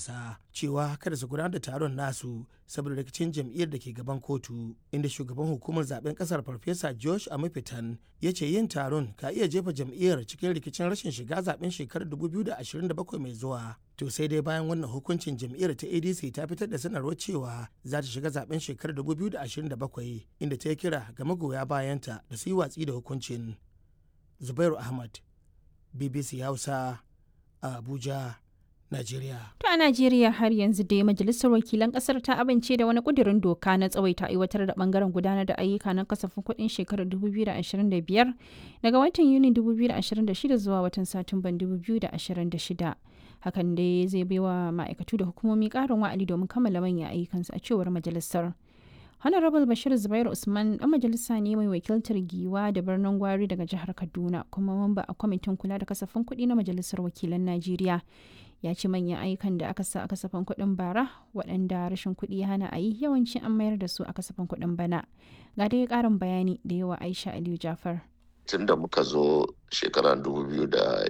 ƙasa cewa kada su gudanar da taron nasu saboda rikicin jam'iyyar da ke gaban kotu inda shugaban hukumar zaben ƙasar farfesa josh amafitan ya ce yin taron ka iya jefa jam'iyyar cikin rikicin rashin shiga zaben shekarar 2027 mai zuwa to sai dai bayan wannan hukuncin jam'iyyar ta adc ta fitar da sanarwar cewa za ta shiga zaben shekarar 2027 inda ta yi kira ga magoya bayanta da su yi watsi da hukuncin zubairu ahmad bbc hausa a abuja Najeriya. To a Najeriya har yanzu dai Majalisar Wakilan Kasar ta amince da wani kudirin doka na tsawaita aiwatar da bangaren gudanar da ayyuka na kasafin kuɗin shekarar 2025 daga watan Yuni 2026 zuwa watan Satumban 2026. Hakan dai zai baiwa ma'aikatu da hukumomi ƙarin wa'adi domin kammala manyan ayyukansu a cewar majalisar. Honorable Bashir Zubairu Usman ɗan majalisa ne mai wakiltar giwa da birnin gwari daga jihar Kaduna kuma mamba a kwamitin kula da kasafin kuɗi na Majalisar Wakilan Najeriya. ya ce manyan ayyukan da aka sa a kasafin kuɗin bara waɗanda rashin kuɗi ya hana a yi yawanci an mayar da su a kasafin kuɗin bana ga dai ƙarin bayani da yawa aisha aliyu jafar tun da muka zo shekarar